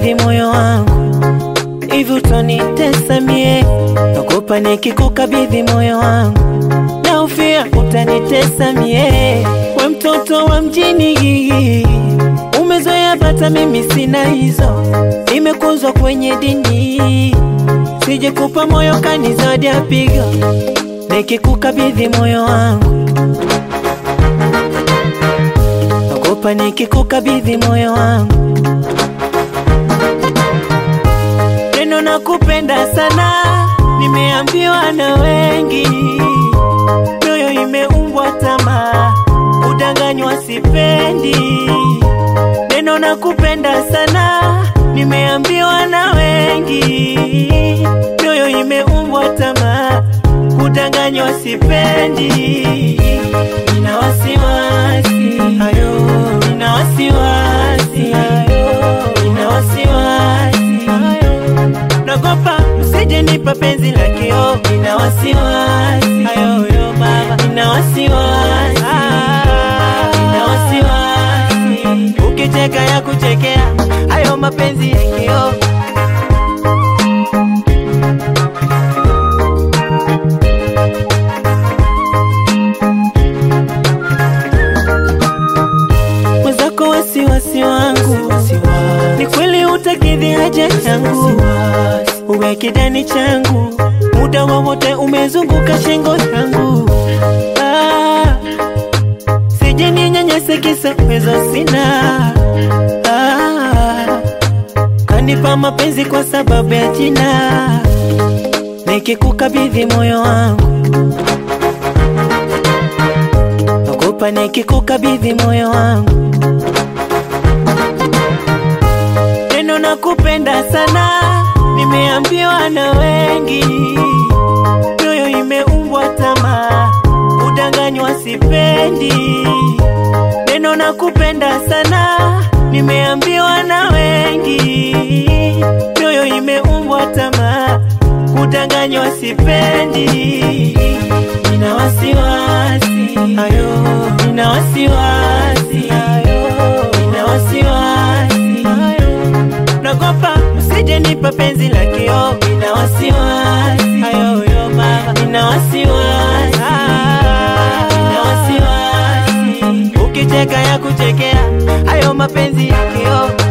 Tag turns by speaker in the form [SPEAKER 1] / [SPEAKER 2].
[SPEAKER 1] kukabidhi moyo wangu, hivi utanitesa mie? Naogopa nikikukabidhi moyo wangu, naufia utanitesa mie. We mtoto wa mjini, umezoea bata, mimi sina hizo, nimekuzwa kwenye dini, sije kupa moyo kanizadi apiga nikikukabidhi moyo wangu naogopa nikikukabidhi moyo wangu, neno na kupenda sana, nimeambiwa na wengi, mioyo imeumbwa tamaa, udanganywa sipendi. Neno na kupenda sana, nimeambiwa na wengi, mioyo imeumbwa tamaa, udanganywa sipendi. Nina wasiwasi ayo, nina wasiwasi ayo, nina wasiwasi ayo, nagopa msije nipa penzi la kio. Nina wasiwasi ayo yo baba, nina wasiwasi, nina wasiwasi, ukicheka ya kuchekea hayo mapenzi ya kio. mwenzako wasiwasi wangu ni kweli utakidhi haja yangu uwe kidani changu muda wowote umezunguka shingo yangu ah, sije ninyanyase kisa uwezo sina ah, kanipa mapenzi kwa sababu ya jina nikikukabidhi moyo wangu naogopa nikikukabidhi moyo wangu neno na kupenda sana, nimeambiwa na wengi, mioyo imeumbwa tamaa, udanganywa sipendi. Neno na kupenda sana, nimeambiwa na wengi, mioyo imeumbwa tamaa, udanganywa sipendi. Nina wasiwasi ayo, nina wasiwasi ayo, nina wasiwasi ayo nagopa usije nipa penzi la kio. Nina wasiwasi ayo yo baba, nina wasiwasi, nina wasiwasi, ukicheka ya kuchekea hayo mapenzi ya kio.